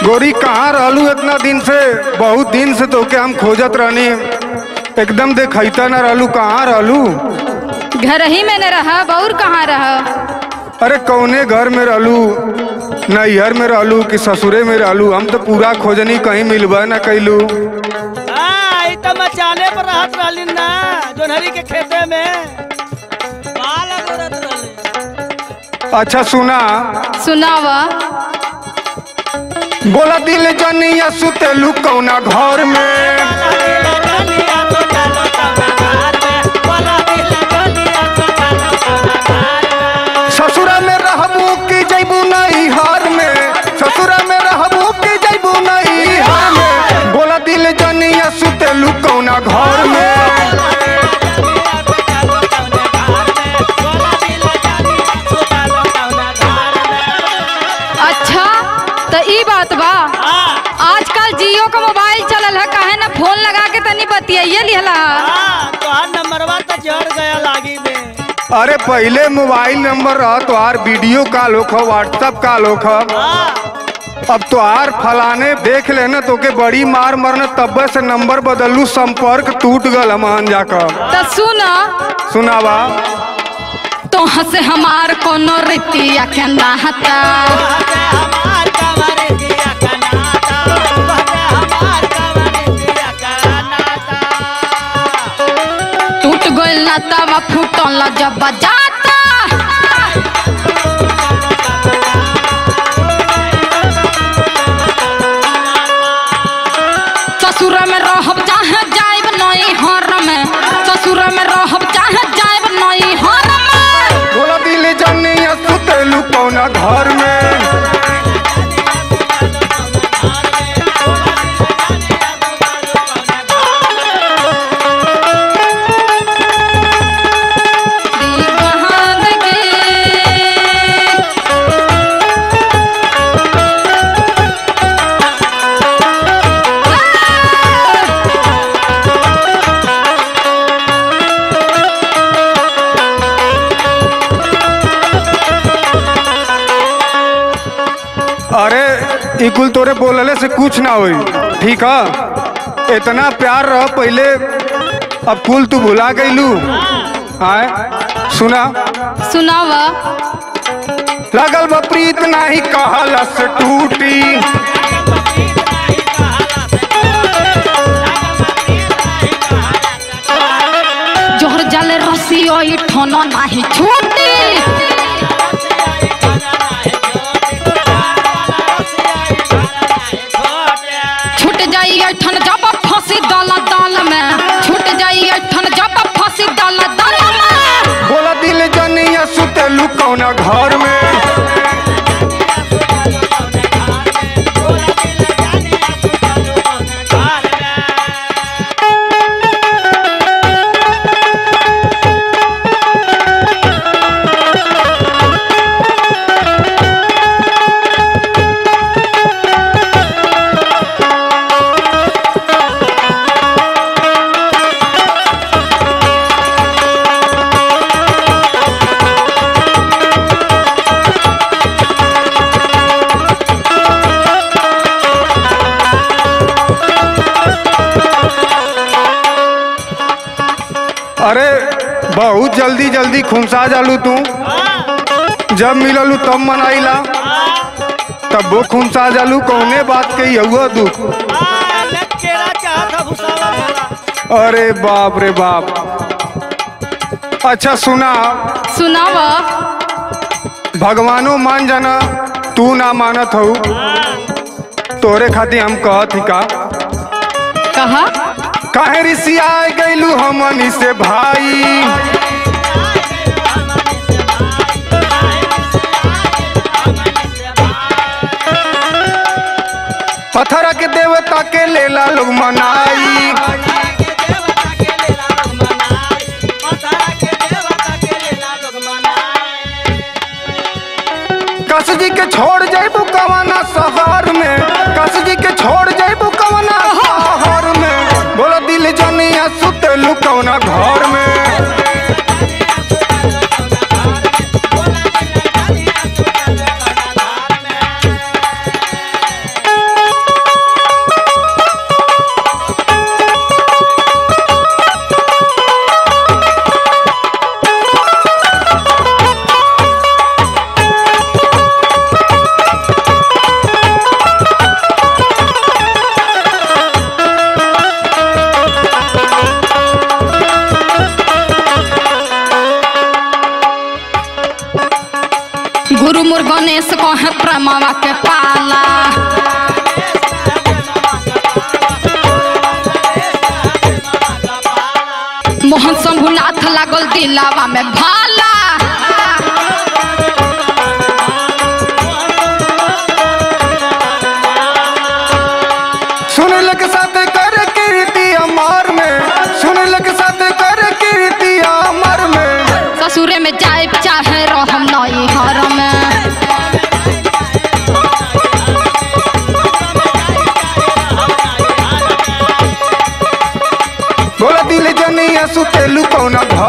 गोरी कहाँ रहलू इतना दिन से बहुत दिन से तोके हम खोजत रहनी एकदम देखैता न रहलू कहाँ रहलू घर ही में न रहा बौर कहाँ रहा अरे कौने घर में रहलू नैहर में रहलू कि ससुरे में रहलू हम तो पूरा खोजनी कहीं मिलबा न कैलू हाँ ई त मचाने पर रहत रहली ना जोनहरी के खेते में बाल अगोरत रहले अच्छा सुना सुनावा बोला दिल जनिया सुतेलू कौना घर में ससुरा में रहबू कि जैबू नैहर में ससुरा में रहबू कि जैबू नैहर में बोला दिल जनिया सुतेलू कौना घर में अच्छा तो ई बात बा आजकल जियो का मोबाइल चलल है काहे ना फोन लगा के तनी बतियाइए लिहला तोहार नंबरवा त जड़ गया लागी में अरे पहले मोबाइल नंबर रह तोहार वीडियो कॉल होख व्हाट्सअप कॉल होख अब तोहार फलाने देख लेना तोके बड़ी मार मरना तब्बे से नंबर बदलू संपर्क टूट गल हमान जाकर तो सुना सुनावा तो हंसे हमार कोनो रीतिया के नाता हमार कमर दिया कनाता हमार कमर दिया कनाता टूट गइल नाता वा फूटल जब जाता ससुर में रहब चाहे जाइब नई हर में ससुर में रहब चाहे जाइब नई हर में बोला दिल जनिया सुतेलू कौना घर में दिल कहाँ लगे अरे ई कुल तोरे बोलले से कुछ ना होई ठीक है इतना प्यार रह पहले अब कुल तू भुला गईलू आए सुना सुनावा लगल बा प्रीत नाही कहला से टूटी जोहर जल रसियो ई ठोनो नाही छूटी छूट जाई ठन जब फंसी दल दल में छूट जाई ठन जब फंसी दल दल में बोला दिल जनिया सुतेलू कौना घर में अरे बहुत जल्दी जल्दी खुमसा जालू तू जब मिललू तब मनाइला तब वो खुमसा जालू कौने बात के हुआ दुख केरा चाहता भुसावा वाला अरे बाप रे बाप अच्छा सुना सुनावा भगवानो मान जाना तू ना मानत हो तोरे खातिर हम कहत ही का कहा काहे रिसिया गईलू हमनी से भाई पत्थर के देवता के लेला लोग मनाई कस जी के छोड़ जाइबू कवना शहर में कस जी के छोड़ जाइबू कवना शहर में बोला दिल जनिया सुतेलू कवना घर में मुर गणेश कहे प्रेमवा के पाला मोहन शंभुनाथ लागल दिलावा में भाला सुन लग साथ कर कीर्ति अमर में सुन लग साथ कर कीर्ति अमर में ससुरे में जाए चाहे रहम नई हर में बोला दिल जनिया सुतेलू कौना